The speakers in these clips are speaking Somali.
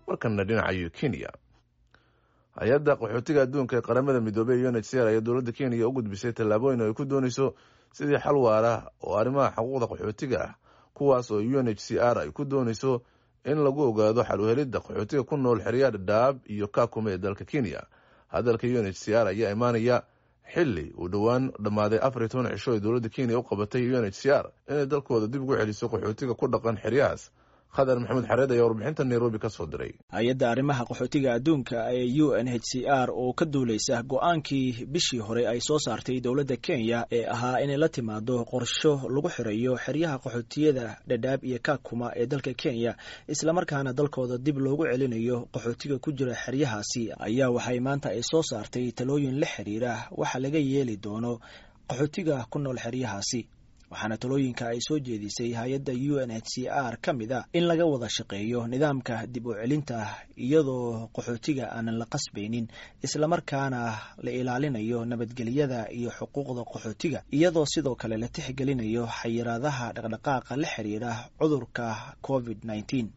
markana dhinaca kenya hay-adda qaxootiga adduunka ee qaramada midoobey u n h c r ayaa dowladda kenya u gudbisay tallaabooyin oo ay ku dooneyso sidii xal waara oo arrimaha xuquuqda qaxootiga ah kuwaas oo u n h c r ay ku dooneyso in lagu ogaado xal uhelidda qaxootiga ku nool xeryaa dhadhaab iyo kaakume ee dalka kenya hadalka u n h c r ayaa imaanaya xili uu dhowaan dhammaaday afar iyo toban cisho ee dowladda kenya u qabatay u n h c r inay dalkooda dib ugu celiso qaxootiga ku dhaqan xeryahaas khadar maxamed xareed ayaa warbixinta nairobi ka soo diray hay-adda arrimaha qaxootiga adduunka ee u n h c r oo ka duuleysa go-aankii bishii hore ay soo saartay dowladda kenya ee ahaa inay la timaado qorsho lagu xirayo xeryaha qaxootiyada dhadhaab iyo kaakuma ee dalka kenya islamarkaana dalkooda dib loogu celinayo qaxootiga ku jira xeryahaasi ayaa waxay maanta ay soo saartay talooyin la xiriira waxa laga yeeli doono qaxootiga ku nool xeryahaasi waxaana talooyinka ay soo jeedisay hay-adda u n h c r ka mid a in laga wada shaqeeyo nidaamka dib u celinta iyadoo qaxootiga aanan la qasbaynin islamarkaana la ilaalinayo nabadgelyada iyo xuquuqda qaxootiga iyadoo sidoo kale la tixgelinayo xayiraadaha dhaqdhaqaaqa la xiriira cudurka covid nneteen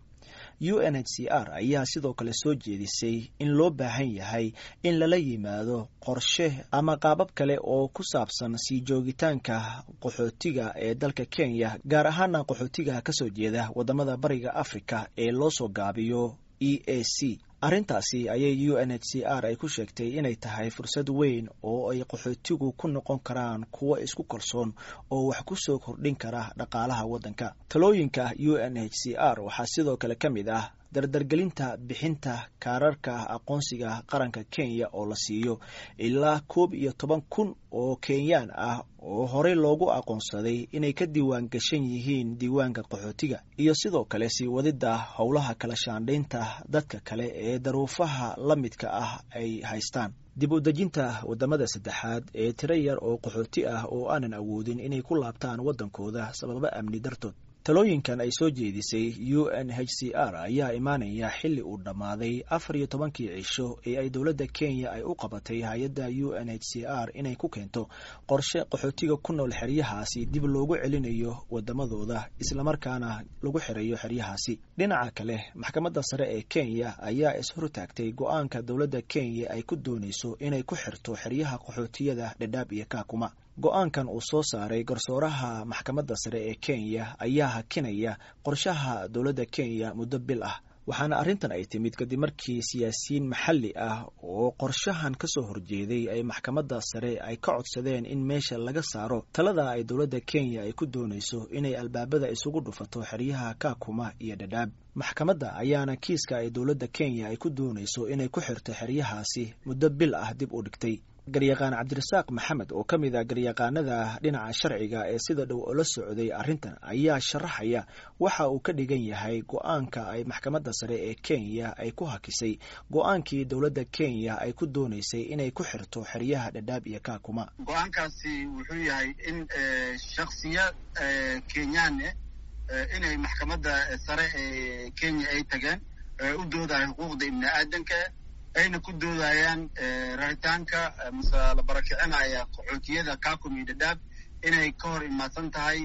u n h c r ayaa sidoo kale soo jeedisay in loo baahan yahay in lala yimaado qorshe ama qaabab kale oo ku saabsan sii joogitaanka qaxootiga ee dalka kenya gaar ahaana qaxootiga kasoo jeeda wadamada bariga africa ee loo soo gaabiyo e a c arrintaasi ayay u n h c r ay ku sheegtay inay tahay fursad weyn oo ay qaxootigu ku noqon karaan kuwo isku kalsoon oo wax ku soo kordhin kara dhaqaalaha waddanka talooyinka u n h c r waxaa sidoo kale ka mid ah dardargelinta bixinta kaararka aqoonsiga qaranka kenya oo la siiyo ilaa koob iyo toban kun oo kenyaan ah oo horey loogu aqoonsaday inay ka diiwaan gashan yihiin diiwaanka qaxootiga iyo sidoo kale sii wadidda howlaha kala shaandhaynta dadka kale ee daruufaha la midka ah ay haystaan dib u dejinta wadamada saddexaad ee tiro yar oo qaxooti ah oo aanan awoodin inay ku laabtaan waddankooda sababo amni dartood talooyinkan ay soo jeedisay u n h c r ayaa imaanaya xili uu dhammaaday afar iyo tobankii cisho ee ay dowladda kenya ay u qabatay hay-adda u n h c r inay ku keento qorshe qaxootiga ku nool xeryahaasi dib loogu celinayo wadamadooda islamarkaana lagu xirayo xeryahaasi dhinaca kale maxkamadda sare ee kenya ayaa ishortaagtay go-aanka dowladda kenya ay ku dooneyso inay ku xirto xeryaha qaxootiyada dhadhaab iyo kaakuma go-aankan uu soo saaray garsooraha maxkamadda sare ee kenya ayaa hakinaya qorshaha dowladda kenya muddo bil ah waxaana arrintan ay timid kadib markii siyaasiyiin maxalli ah oo qorshahan ka soo horjeeday ay maxkamadda sare ay ka codsadeen in meesha laga saaro talada ay dowladda kenya ay ku dooneyso inay albaabada isugu dhufato xeryaha kaakuma iyo dhadhaab maxkamadda ayaana kiiska ay dowladda kenya ay ku dooneyso inay ku xirto xeryahaasi muddo bil ah dib u dhigtay garyaqaan cabdirasaaq maxamed oo ka mid a garyaqaanada dhinaca sharciga ee sida dhow ola socday arrintan ayaa sharaxaya waxa uu ka dhigan yahay go-aanka ay maxkamadda sare ee kenya ay ku hakisay go-aankii dowladda kenya ay ku dooneysay inay ku xirto xeryaha dhadhaab iyo kaakuma go-aankaasi wuxuu yahay in shaksiya kenyaane inay maxkamadda sare ee kenya ay tageen u doodahay xuquuqda ibni aadanka ayna ku doodayaan raritaanka mase la barakicinaya qaxootiyada kakum iyo dhadhaab inay ka hor imaadsan tahay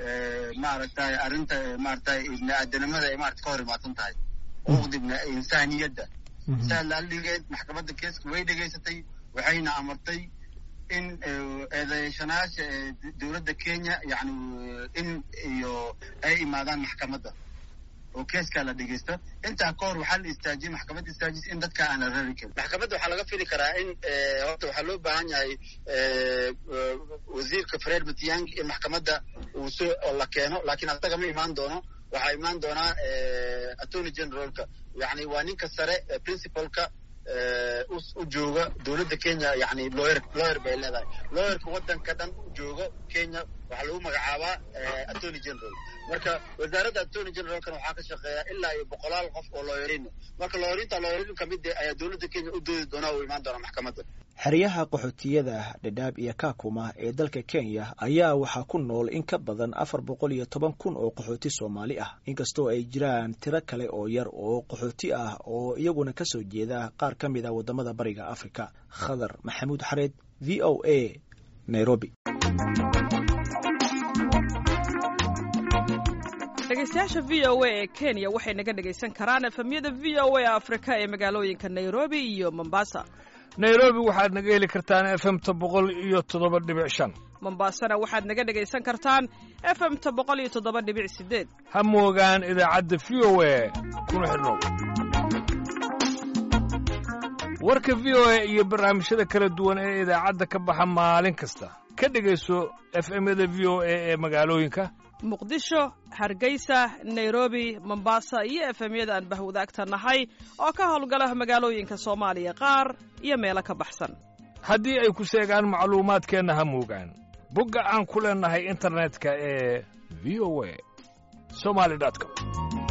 maaragtay arrinta maaragtay ibni aadanimada ay maarata ka hor imaadsan tahay xuquuqda ibn insaaniyadda saa laaligeed maxkamadda keeska way dhegaysatay waxayna amartay in eedeeshanaasha dowladda kenya yani in iyo ay imaadaan maxkamadda oo keeskaa la dhegeysto intaa ka hor waxaa la istaajiyey maxkamadda istaajis in dadka aan la rari karin maxkamadda waxaa laga fili karaa in horta waxaa loo baahan yahay wasiirka fred matiang in maxkamadda uu soo la keeno laakiin asaga ma imaan doono waxaa imaan doonaa attorney generalka yani waa ninka sare principalka u jooga dowladda kenya yani lawyer lawyer bay leedahay lawyerka waddanka dhan jooga kenya waxaa lagu magacaabaa attorney general marka wasaaradda attorney generalkan waxaa ka shaqeeya ilaa iyo boqolaal qof oo lawyerin marka lawyerinta lawyerin kamid ayaa dowladda kenya u doodi doonaa u imaan doona maxkamadda xeryaha qaxootiyada dhadhaab iyo kaakuma ee dalka kenya ayaa waxaa ku nool in ka badan afar boqol iyo toban kun oo qaxooti soomaali ah inkastoo ay jiraan tiro kale oo yar oo qaxooti ah oo iyaguna kasoo jeeda qaar ka mid a wadamada bariga africa khadar maxamuud xareed v o a nairobi dhegaystayaasha v o a ee kenya waxay naga dhegaysan karaan efemyada v o a afrika ee magaalooyinka nairobi iyo mombasa nairobi waxaad naga heli kartaan efemta boqol iyo toddoba dhibic shan mombasana waxaad naga dhegaysan kartaan efemta boqol iyo toddoba dhibic sideed ha moogaan idaacadda v o a kuna xidhnow warka v o a iyo barnaamijyada kala duwan ee idaacadda ka baxa maalin kasta ka dhegayso efemyada v o a ee magaalooyinka muqdisho hargeysa nairobi mombasa iyo efemyada aan bahwadaagta nahay oo ka howlgala magaalooyinka soomaaliya qaar iyo meelo ka baxsan haddii ay ku seegaan macluumaadkeenna ha moogaan bogga aan ku leennahay internetka ee v o a somali com